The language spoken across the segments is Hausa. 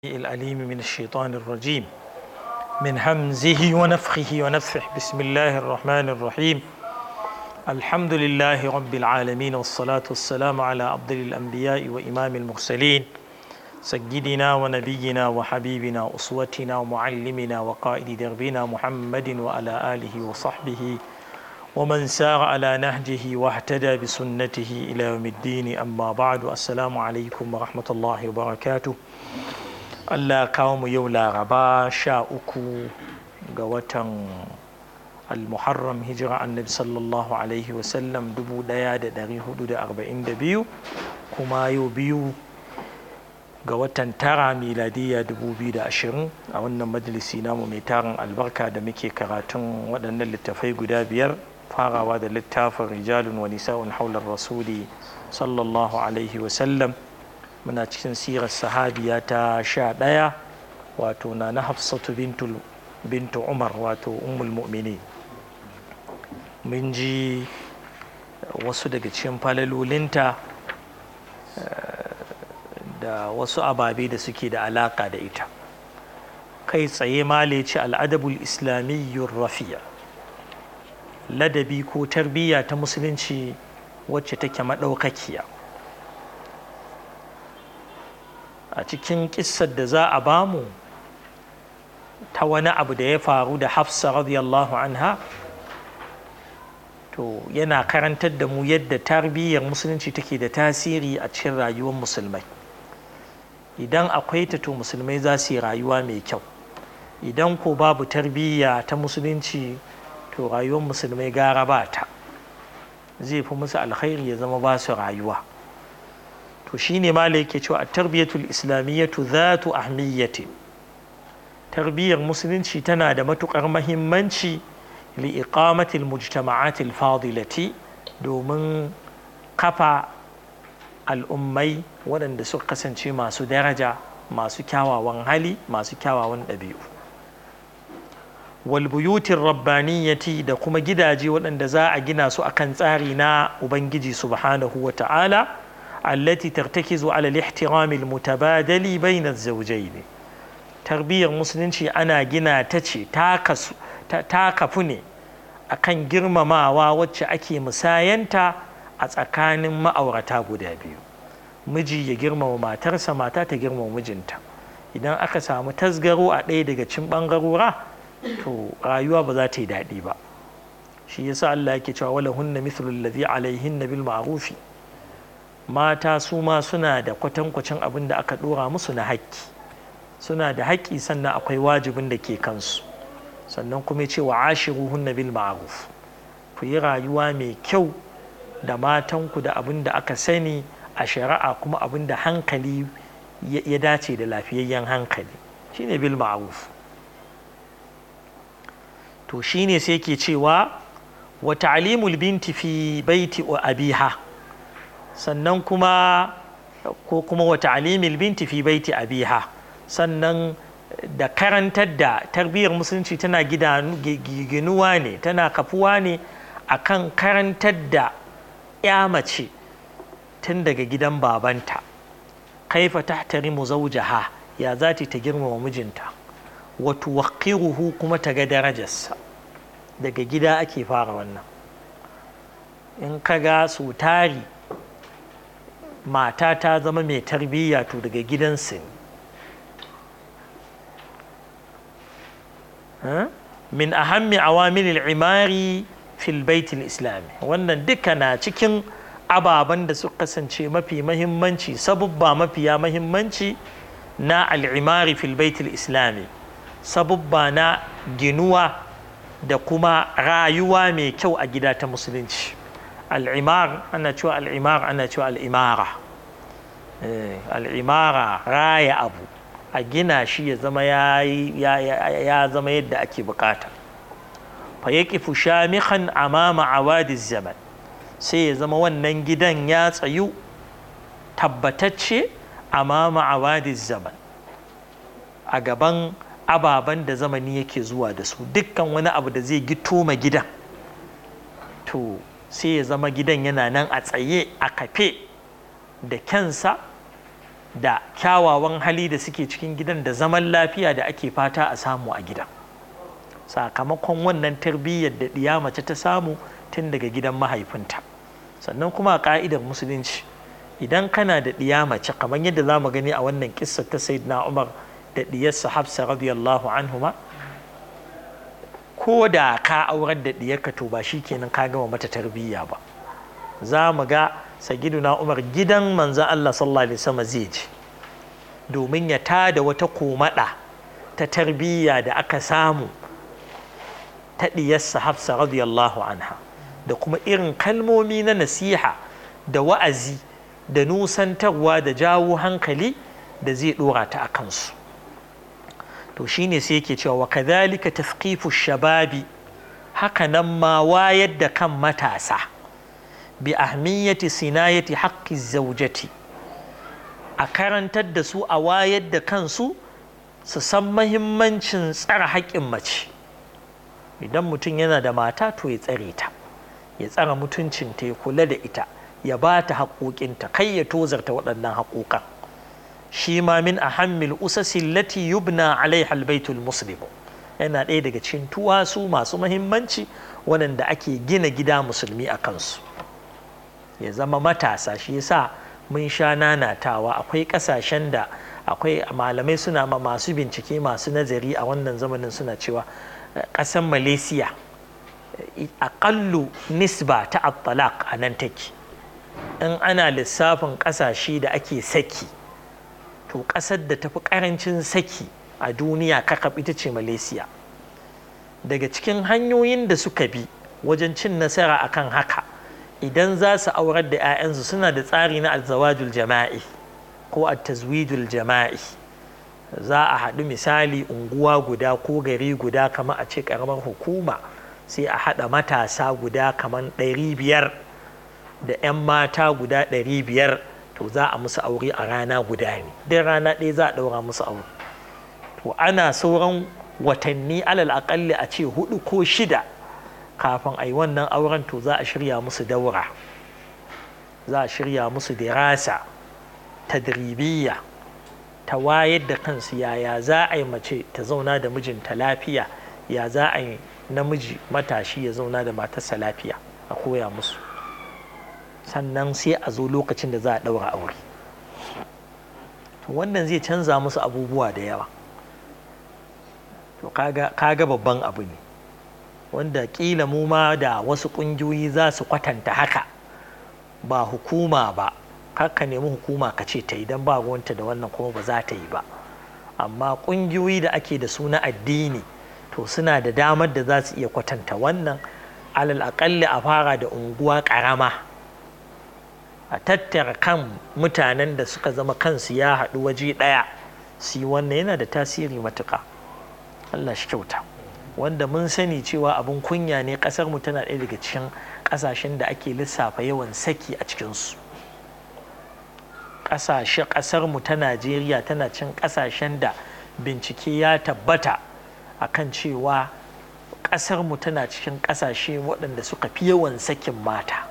الأليم من الشيطان الرجيم من همزه ونفخه ونفخه بسم الله الرحمن الرحيم الحمد لله رب العالمين والصلاة والسلام على أفضل الأنبياء وإمام المرسلين سيدنا ونبينا وحبيبنا أسوتنا ومعلمنا وقائد دربنا محمد وعلى آله وصحبه ومن سار على نهجه واهتدى بسنته إلى يوم الدين أما بعد السلام عليكم ورحمة الله وبركاته Allah kawo mu yau laraba sha uku ga watan al-muharram hijira annabi sallallahu alaihi wasallam dubu daya da dari hudu da arba'in da biyu kuma yau biyu ga watan tara miladiyya dubu biyu da ashirin a wannan majalisi namu mai tarin albarka da muke karatun waɗannan littafai guda biyar farawa da littafin rijalun wa nisa'un haular rasuli sallallahu alaihi wasallam muna cikin sirar sahabiya ta sha ɗaya wato na na hafsatu bintu umar wato ummul mu'mini mun ji wasu daga cikin falalolinta da wasu ababe da suke da alaka da ita kai tsaye male ce al'adabul islamiyyun rafiya ladabi ko tarbiyya ta musulunci wacce take maɗaukakiya a cikin kissar da za a bamu ta wani abu da ya faru da hafsa radiyallahu anha to yana karantar da mu yadda tarbiyyar musulunci take da tasiri a cikin rayuwar musulmai idan akwai ta to musulmai za su yi rayuwa mai kyau idan ko babu tarbiyya ta musulunci to rayuwar musulmai gara ba ta zai fi musu alkhairi ya zama ba su rayuwa to shine ma yake cewa a tarbiyatul islamiyyatu zatu ahmiyyati tarbiyyar musulunci tana da matukar mahimmanci li iqamatil mujtama'atil fadilati domin kafa al'ummai waɗanda suka kasance masu daraja masu kyawawan hali masu kyawawan ɗabi'u walbuyutin rabbaniyyati da kuma gidaje waɗanda za a gina su akan tsari na ubangiji subhanahu wa ta'ala التي ترتكز على الاحترام المتبادل بين الزوجين تربية musulunci ana gina ta ce ta kafu ne akan girmamawa wacce ake musayanta a tsakanin ma'aurata guda biyu miji ya girmama matarsa mata ta girmama mijinta idan aka samu tasgaro a ɗaya daga cin ɓangarora to rayuwa ba za ta yi daɗi ba shi yasa Allah yake cewa wala hunna mithlu allazi alaihinna bil ma'rufi mata su ma suna da kwatankwacin abin da aka ɗora musu na haƙƙi suna da haƙƙi sannan akwai wajibin da ke kansu sannan kuma ce wa ashiruhunna bil ma'ruf ku yi rayuwa mai kyau da matanku da abin da aka sani a shari'a kuma abin da hankali ya dace da lafiyayyen hankali shine bil ma'ruf to shine sai ke cewa wa ta'limul binti fi baiti wa abiha sannan kuma ko kuma wa ta'limil binti fi baiti abiha sannan da karantar da tarbiyyar musulunci tana ginuwa ne tana kafuwa ne akan karantar da ya mace tun daga gidan babanta kaifa tahtarimu zawjaha ya za ta girmama mijinta wa tuwaqqiruhu kuma ta ga darajarsa daga gida ake fara wannan in ka ga su tari mata ta zama mai tarbiyya to daga gidansu ne min ahammi awamilil imari fil baitul islami wannan duka na cikin ababen da suka kasance mafi mahimmanci sabubba mafiya mahimmanci na al'imari fil baitul islami sabubba na ginuwa da kuma rayuwa mai kyau a gida ta musulunci al'imar ana cewa al'imar ana cewa al'imara al'imara raya abu a gina shi ya zama ya zama yadda ake bukata fa ya kifu shamikan amama awadiz zaman sai ya zama wannan gidan ya tsayu tabbatacce amama awadiz zaman a gaban ababen da zamani yake zuwa da su dukkan wani abu da zai gito ma gidan to sai ya zama gidan yana nan a tsaye a kafe da kyansa da kyawawan hali da suke cikin gidan da zaman lafiya da ake fata a samu a gidan sakamakon wannan tarbiyyar da ɗiya mace ta samu tun daga gidan mahaifinta sannan kuma a ƙa'idar musulunci idan kana da ɗiya mace kamar yadda za mu gani a wannan kissa ta sayyidina umar da ɗiyarsa hafsa radiyallahu anhuma ko da ka aurar da ɗiyarka to ba shi kenan ka gama mata tarbiyya ba za mu ga sagiduna umar gidan manzan allah sallallahu alaihi wasallam zai je domin ya tada wata komaɗa ta tarbiyya da aka samu ta ɗiyarsa hafsa radiyallahu anha da kuma irin kalmomi na nasiha da wa'azi da nusantarwa da jawo hankali da zai ɗora ta a kansu to shine sai yake cewa wa kadhalika tafqifu shababi haka nan ma wayar da kan matasa bi ahmiyati sinayati haqqi zaujati a karantar da su a wayar da kansu su san mahimmancin tsara haƙƙin mace idan mutum yana da mata to ya tsare ta ya tsara mutuncinta ya kula da ita ya ba ta haƙoƙinta kai ya tozarta waɗannan haƙoƙan shi ma min ahammil usasi lati yubna alaiha albaitul muslimu yana ɗaya daga cikin tuwasu masu mahimmanci waɗanda ake gina gida musulmi a kansu ya zama matasa shi yasa mun sha nanatawa akwai ƙasashen da akwai malamai suna ma masu bincike masu nazari a wannan zamanin suna cewa ƙasar malaysia aƙallu nisba ta at a nan take in ana lissafin ƙasashe da ake saki to ƙasar da tafi ƙarancin saki a duniya kakaf ita ce malaysia daga cikin hanyoyin da suka bi wajen cin nasara akan haka idan za su aurar da 'ya'yansu suna da tsari na alzawajul jama'i ko tazwijul jama'i za a haɗu misali unguwa guda ko gari guda kamar a ce ƙaramar hukuma sai a haɗa matasa guda kamar ɗari biyar da 'yan mata guda ɗari biyar to za a musu aure a rana guda ne duk rana ɗaya za a ɗaura musu aure to ana sauran watanni alal aƙalli a ce hudu ko shida kafin a yi wannan auren to za a shirya musu daura za a shirya musu dirasa tadribiyya ta wayar da kansu yaya za a yi mace ta zauna da mijinta lafiya ya za a yi namiji matashi ya zauna da matarsa lafiya a koya musu sannan sai a zo lokacin da za a ɗaura aure wannan zai canza musu abubuwa da yawa to kaga babban abu ne wanda kila mu ma da wasu ƙungiyoyi za su kwatanta haka ba hukuma ba ka nemi hukuma ka ce ta idan ba ruwanta da wannan kuma ba za ta yi ba amma ƙungiyoyi da ake da su na addini to suna da damar da za su iya kwatanta wannan alal aƙalli a fara da unguwa ƙarama a tattara kan mutanen da suka zama kansu ya haɗu waje ɗaya su yi wannan yana da tasiri matuƙa Allah shi kyauta wanda mun sani cewa abin kunya ne ƙasar mu tana ɗaya daga cikin ƙasashen da ake lissafa yawan saki a cikinsu ƙasashe ƙasar mu ta Najeriya tana cin ƙasashen da bincike ya tabbata akan cewa ƙasar mu tana cikin ƙasashe waɗanda suka fi yawan sakin mata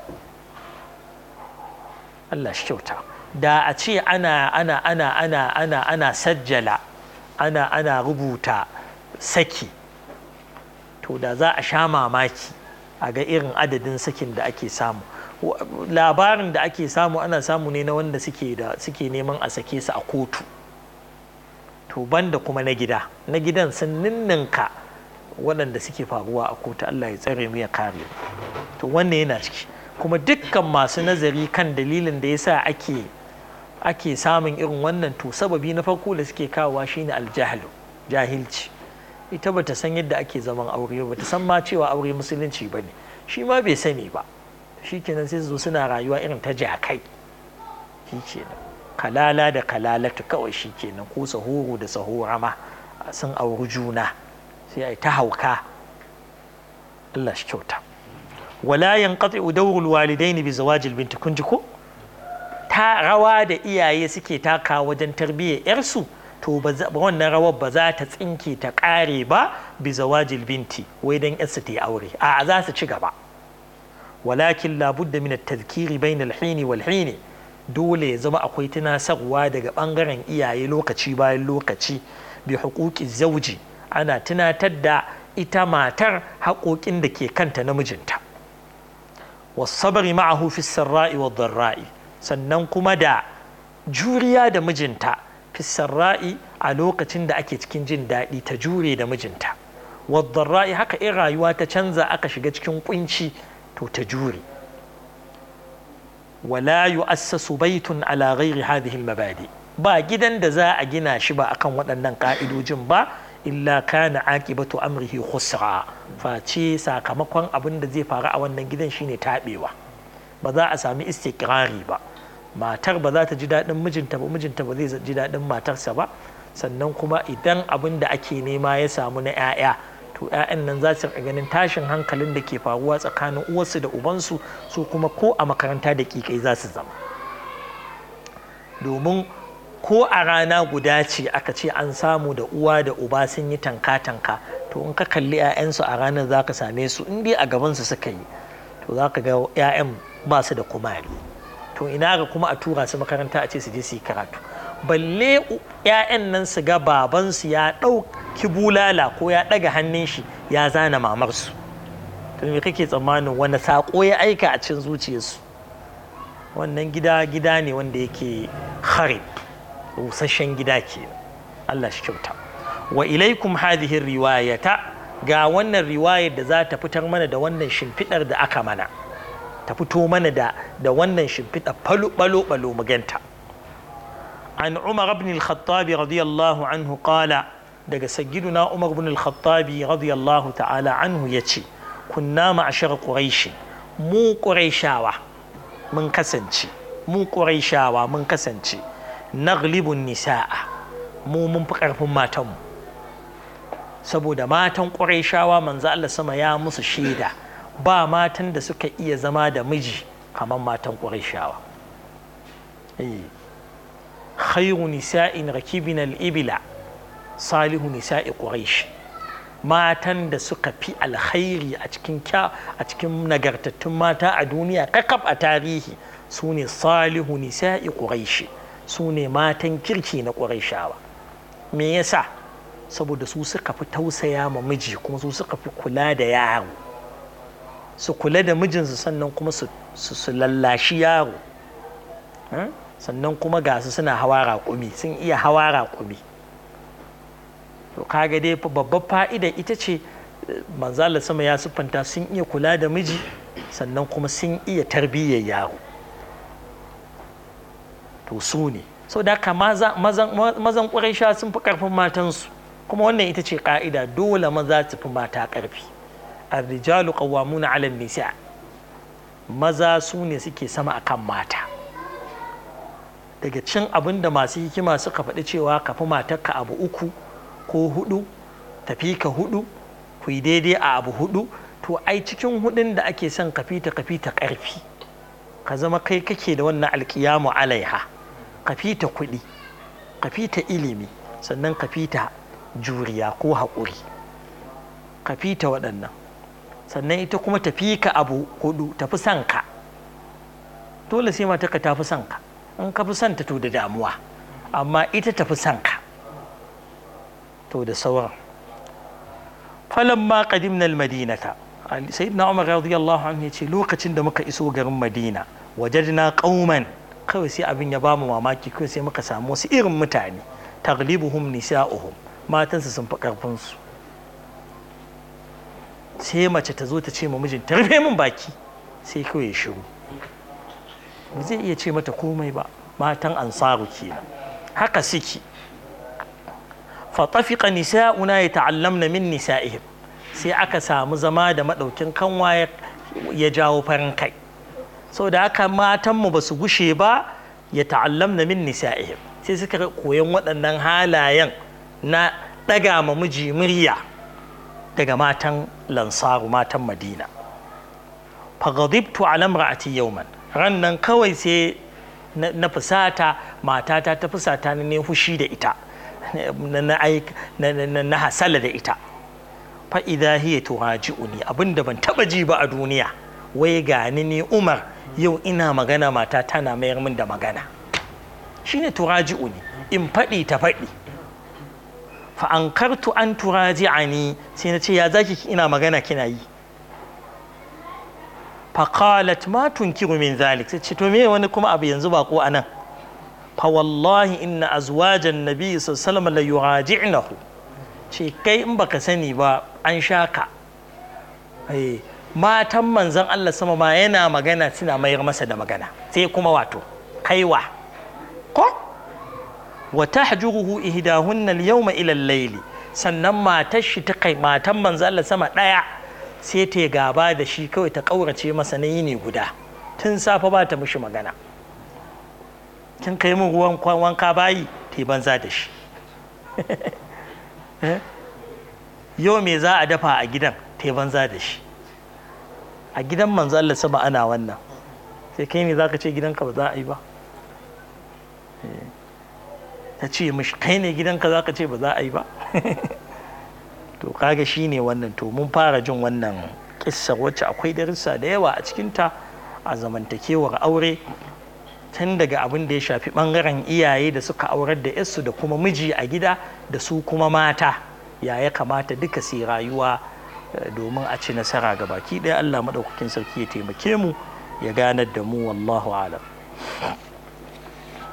Allah shi kyauta da a ce ana ana ana ana ana ana sajjala ana ana rubuta saki to da za a sha mamaki a ga irin adadin sakin da ake samu labarin da ake samu ana samu ne na wanda suke da suke neman a sake su a kotu to banda kuma na gida na gidan sun ninninka waɗanda suke faruwa a kotu Allah ya tsare mu ya kare to wannan yana ciki kuma dukkan masu nazari kan dalilin da yasa ake ake samun irin wannan to sababi na farko da suke kawowa shine aljahlu jahilci ita bata san yadda ake zaman aure ba ta san ma cewa aure musulunci ba ne shi ma bai sani ba shi kenan sai zo suna rayuwa irin ta jakai shi kenan kalala da kalalatu kawai shi kenan ko sahoro da sahora ma sun auri juna sai ai ta hauka Allah shi kyauta wala yanqati'u dawrul walidaini bi zawajil binti kun ji ko ta rawa da iyaye suke taka wajen tarbiyyar yarsu to wannan rawar ba za ta tsinke ta ƙare ba bi zawajil binti wai dan yarsu ta yi aure a za su ci gaba walakin labudda min at-tadhkiri bayna al-hin wal hin dole ya zama akwai tunasarwa daga ɓangaren iyaye lokaci bayan lokaci bi hukuki zauji ana tunatar da ita matar haƙoƙin da ke kanta na mijinta wasabari ma'ahu fi sarra'i wa dharra'i sannan kuma da juriya da mijinta fi sarra'i a lokacin da ake cikin jin daɗi ta jure da mijinta wa dharra'i haka in rayuwa ta canza aka shiga cikin kunci to ta jure wala yu'assasu baitun ala ghairi hadhihi al-mabadi ba gidan da za a gina shi ba akan waɗannan ka'idojin ba illa kana aqibatu amrihi khusra face sakamakon abin da zai faru a wannan gidan shine tabewa ba za a sami istiqrari ba matar ba za ta ji daɗin mijinta ba mijinta ba zai ji daɗin matarsa ba sannan kuma idan abin da ake nema ya samu na 'ya'ya to 'ya'yan nan za su ganin tashin hankalin da ke faruwa tsakanin uwarsu da ubansu su kuma ko a makaranta da kikai za su zama domin ko a rana guda ce aka ce an samu da uwa da uba sun yi tanka-tanka to in ka kalli 'ya'yansu a ranar za ka same su in dai a gabansu suka yi to za ka ga 'ya'yan ba su da kumari to ina ga kuma a tura su makaranta a ce su je su yi karatu balle 'ya'yan nan su ga babansu ya ɗauki bulala ko ya ɗaga hannun shi ya zana mamarsu to me kake tsammanin wani saƙo ya aika a cikin zuciyarsu wannan gida gida ne wanda yake harib rusasshen gida ke Allah shi kyauta wa ilaikum hadhihi riwayata ga wannan riwayar da za ta fitar mana da wannan shimfidar da aka mana ta fito mana da da wannan shimfidar falo balo balo maganta an Umar ibn al-Khattab radiyallahu anhu qala daga sayyiduna Umar ibn al-Khattab radiyallahu ta'ala anhu yace kunna ma'ashar quraish mu quraishawa mun kasance mu quraishawa mun kasance naglibun nisa'a mu mun fi ƙarfin matanmu saboda matan ƙwarai manzo Allah sama ya musu shaida ba matan da suka iya zama da miji kamar matan ƙwarai khairu nisa'in rakibin al'ibila salihu nisa'i ƙwarai matan da suka fi alkhairi a cikin a cikin nagartattun mata a duniya kakaf a tarihi su ne salihu nisa'i ƙwarai su ne matan kirki na ƙurayshawa me yasa saboda su suka fi tausaya ma miji kuma su suka fi kula da yaro su kula da mijinsu sannan kuma su lallashi yaro sannan kuma ga su suna hawa raƙumi sun iya hawa raƙumi to kaga dai babbar fa'ida ita ce manzala sama ya siffanta sun iya kula da miji sannan kuma sun iya tarbiyyar yaro to su ne sau da haka mazan ƙwarai sun fi ƙarfin matansu kuma wannan ita ce ƙa'ida dole maza su fi mata ƙarfi arrijalu qawwamuna 'ala nisa maza su ne suke sama akan mata daga cin abin da masu hikima suka faɗi cewa ka fi matarka abu uku ko hudu tafi ka hudu ku yi daidai a abu hudu to ai cikin hudun da ake son ka fita ka fita ƙarfi ka zama kai kake da wannan alƙiyamu alaiha ka fita kuɗi ka fita ilimi sannan ka fita juriya ko haƙuri ka fita waɗannan sannan ita kuma tafi ka abu hudu tafi son ka dole sai mata ka tafi son ka in ka fi son ta to da damuwa amma ita tafi son ka to da sauran falamma qadimna almadinata sayyidina umar radiyallahu anhu yace lokacin da muka iso garin madina wajadna qauman kawai sai abin ya bamu mamaki kawai sai muka samu wasu irin mutane taglibuhum nisa'uhum matansu sun fi karfin su sai mace ta zo ta ce ma mijinta rufe min baki sai kawai ya shiru ba zai iya ce mata komai ba matan ansaru kenan haka suke fatafiqa nisa'una yata'allamna min nisa'ihim sai aka samu zama da madaukin kanwa ya jawo farin kai sau da haka matanmu ba su gushe ba ya ta'allamna min nisa'ihim sai suka koyan waɗannan halayen na ɗaga ma miji murya daga matan lansaru matan madina fagadibtu ala imra'ati yawman ran nan kawai sai na fusata matata ta fusata ne fushi da ita na hasala da ita fa idha hiya tuhaji'uni abinda ban taba ji ba a duniya wai gani ni umar yau ina magana mata tana mayar min da magana shine turaji'u ne in faɗi ta faɗi fa an kartu an turaji'ani sai na ce ya zaki ina magana kina yi fa qalat ma tunkiru min zalik sai ce to me wani kuma abu yanzu ba ko anan fa wallahi inna azwajan nabi sallallahu alaihi wasallam la yuraji'nahu ce kai in baka sani ba an sha ka matan manzon Allah sama ma yana magana suna mayar masa da magana sai kuma wato kaiwa ko wa tahjuruhu ihdahunna al-yawma ila al-layl sannan matar shi ta kai matan manzon Allah sama daya sai ta gaba da shi kawai ta kaurace masa na yini guda tun safe ba ta mishi magana kin kai min ruwan wanka bayi ta banza da shi yau me za a dafa a gidan ta banza da shi a gidan manzo Allah sama ana wannan sai kai ne zaka ce gidanka ba za a yi ba ta ce mishi kai ne gidanka zaka ce ba za a yi ba to kaga shine wannan to mun fara jin wannan kissar wacce akwai darussa da yawa a cikinta a zamantakewar aure tun daga abin da ya shafi bangaren iyaye da suka aurar da yarsu da kuma miji a gida da su kuma mata ya ya kamata duka su rayuwa domin a ci nasara ga baki ɗaya Allah maɗaukakin sarki ya taimake mu ya ganar da mu wallahu alam